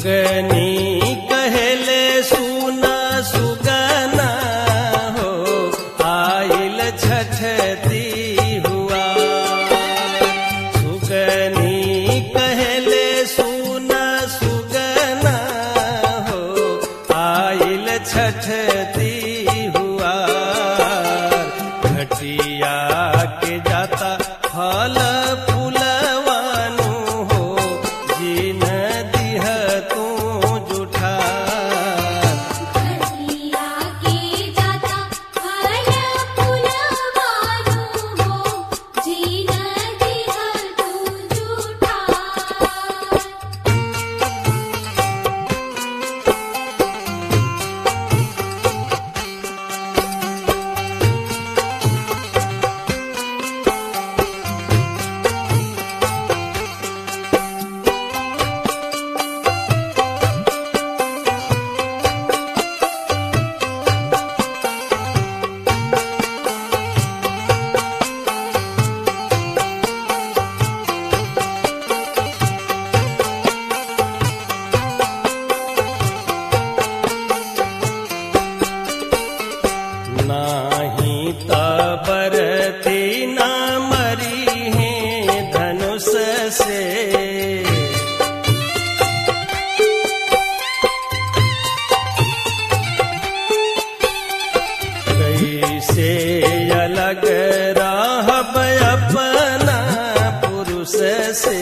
सुगनी कहले सुना सुगना हो आइल छठती हुआ सुगनी कहले सुना सुगना हो आइल छठती हुआ घटिया के जाता फल फूलवानु हो जिन दिह तू जुठा घटिया के जाता फल फूलवानु हो जीन दिह तू झूठा नाही तबरती न मरी है धनुष से कैसे अलग राहब अपना पुरुष से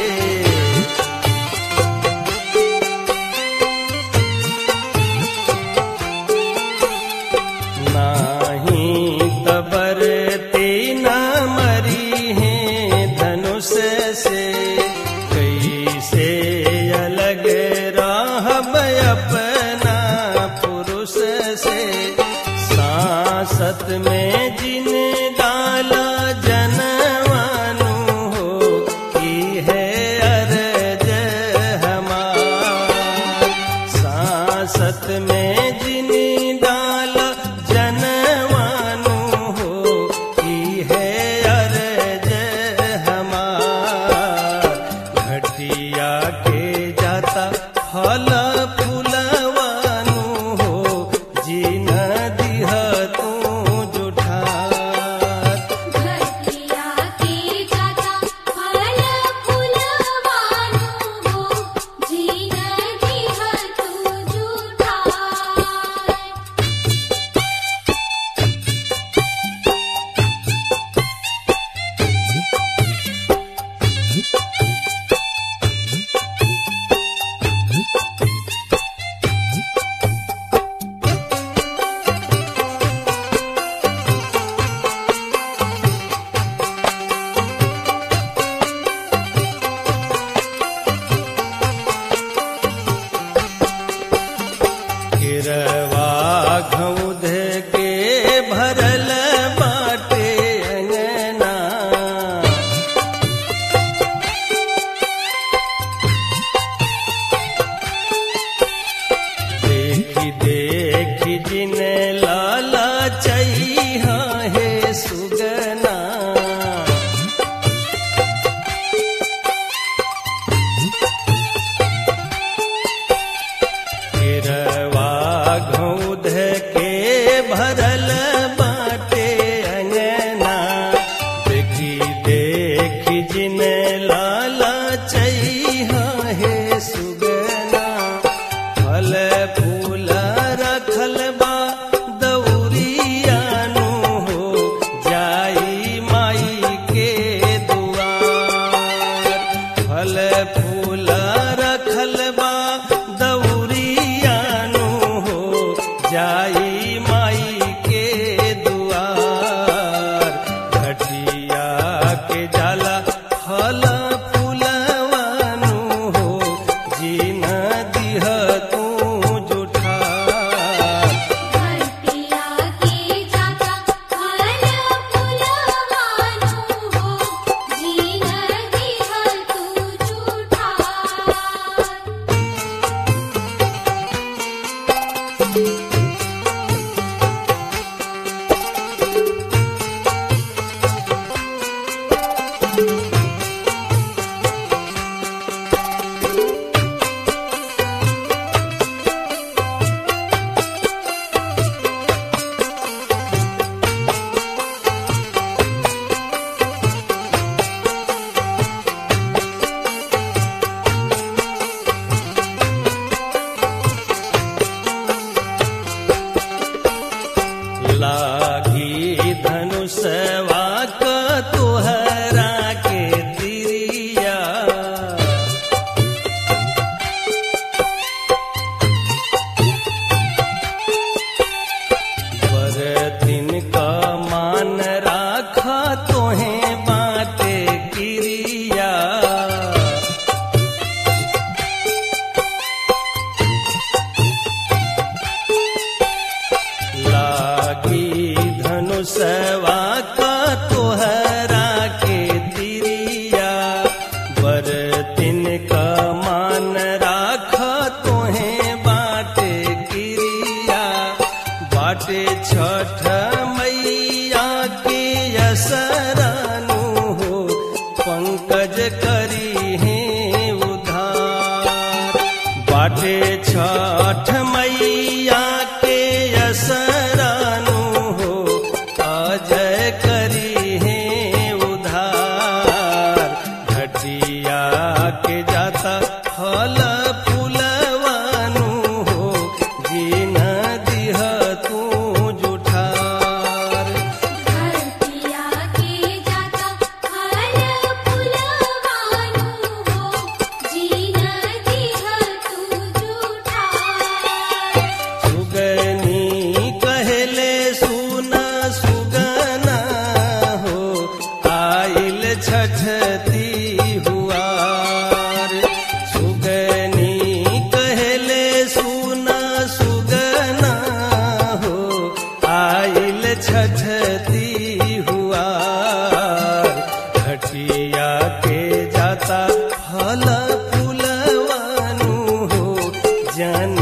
नाही तबर तीना मरी है धनुष से कैसे अलग राहब अपना पुरुष से सांसत में जिन डाला जनवानु हो की है अरज हमार सांसत में जिन डाल जनवानु हो की है अरज हमार घटिया के जाता फल फूलवानु हो जिन दिह तू जुठात घटिया के जाता फल फूलवानु हो जीन दिह तू झूठा गिरवा घउध के भरल बाटे अंगना देखी देखी जिन लाला चैहा है सुगना गिरवा घउध के मुसवा का तोहरा के तिरिया बरतिन का मान राख तोहे बाटे किरिया बाटे छठ मैया के असरानु हो पंकज करी है उधार बाटे छठ मैया के असरानु हो अजय करी है उधार घटिया के जाता फल फूलवानु हो जीन दिह तू जुठार धरतिया के जाता फल फुलवानु हो जीन दिह तू जूठा सुगनी कहले सुना सुगना हो आइल छठती हुआर सुगनी कहले सुना सुगना हो आइल छठती हुआर घटिया के जाता फल फूलवानु हो जन